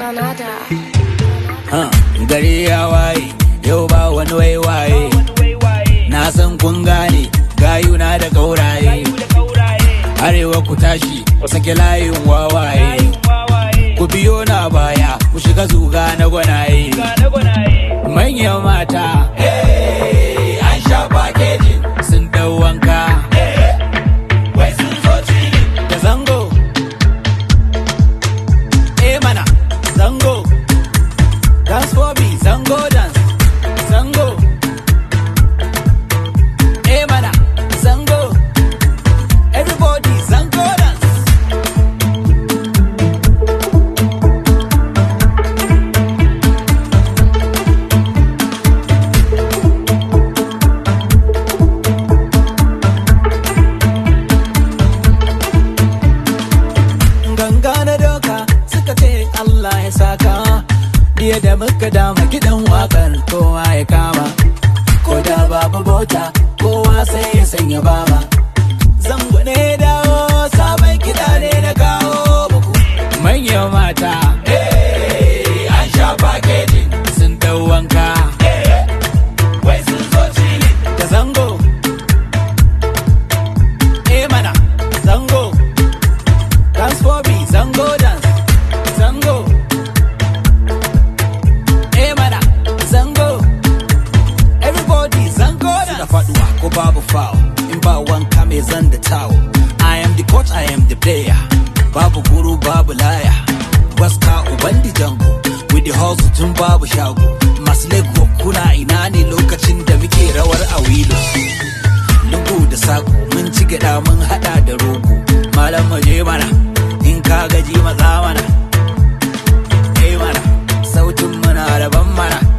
Canada. Ha, gari ya waye yau ba wani waiwaye na san kun gane gayuna da gauraye arewa ku tashi ku sake layin wawaye ku biyo na baya ku shiga zuga na gwanaye manyan mata hey, an sha packaging sun dau wanka wai sun zo cili da zango eh mana zango dance for me zango dance zango eh mana zango everybody zango dance ganga na doka suka ce Allah ya saka Diya da muka dama gidan wakar kowa ya kama ko da babu bota kowa sai ya sanya baba zango ne dawo sabon kiɗa ne na kawo muku manyan mata eh, an sha packaging sun dau wanka wai sun zo cili da zango eh mana zango Dance for me, Zango dance, Zango. Eh mana, Zango. Everybody, Zango dance. Suna faduwa ko babu foul, in ba wanka mai zan da tawo. I am the coach, I am the player. Babu guru, babu laya. Waska ubandi jango, with the hustle tun babu shago. Masu lego kuna ina ne lokacin da muke rawar a wilo. Lungu da sako mun ci gyaɗa mun haɗa da rogo. Malam maje mana, in ka gaji maza mana. Eh mana, sautin muna daban mana.